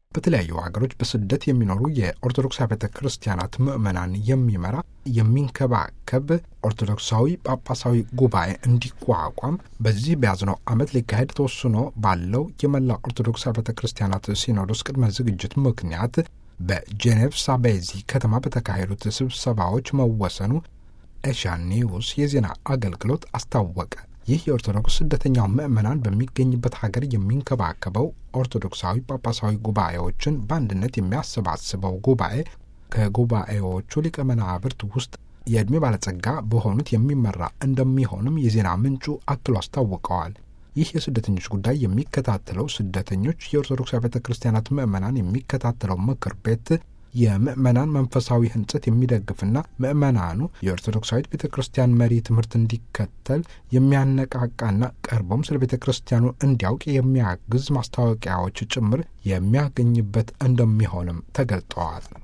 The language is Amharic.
በተለያዩ ሀገሮች በስደት የሚኖሩ የኦርቶዶክስ ቤተ ክርስቲያናት ምዕመናን የሚመራ የሚንከባከብ ኦርቶዶክሳዊ ጳጳሳዊ ጉባኤ እንዲቋቋም በዚህ በያዝነው ዓመት ሊካሄድ ተወስኖ ባለው የመላ ኦርቶዶክስ ቤተ ክርስቲያናት ሲኖዶስ ቅድመ ዝግጅት ምክንያት በጄኔቭ ሳቤዚ ከተማ በተካሄዱት ስብሰባዎች መወሰኑ ኤሽያን ኒውስ የዜና አገልግሎት አስታወቀ። ይህ የኦርቶዶክስ ስደተኛው ምዕመናን በሚገኝበት ሀገር የሚንከባከበው ኦርቶዶክሳዊ ጳጳሳዊ ጉባኤዎችን በአንድነት የሚያሰባስበው ጉባኤ ከጉባኤዎቹ ሊቀ መናብርት ውስጥ የዕድሜ ባለጸጋ በሆኑት የሚመራ እንደሚሆንም የዜና ምንጩ አክሎ አስታውቀዋል። ይህ የስደተኞች ጉዳይ የሚከታተለው ስደተኞች የኦርቶዶክስ ቤተ ክርስቲያናት ምዕመናን የሚከታተለው ምክር ቤት የምዕመናን መንፈሳዊ ሕንጸት የሚደግፍና ምዕመናኑ የኦርቶዶክሳዊት ቤተ ክርስቲያን መሪ ትምህርት እንዲከተል የሚያነቃቃና ቀርቦም ስለ ቤተ ክርስቲያኑ እንዲያውቅ የሚያግዝ ማስታወቂያዎች ጭምር የሚያገኝበት እንደሚሆንም ተገልጠዋል።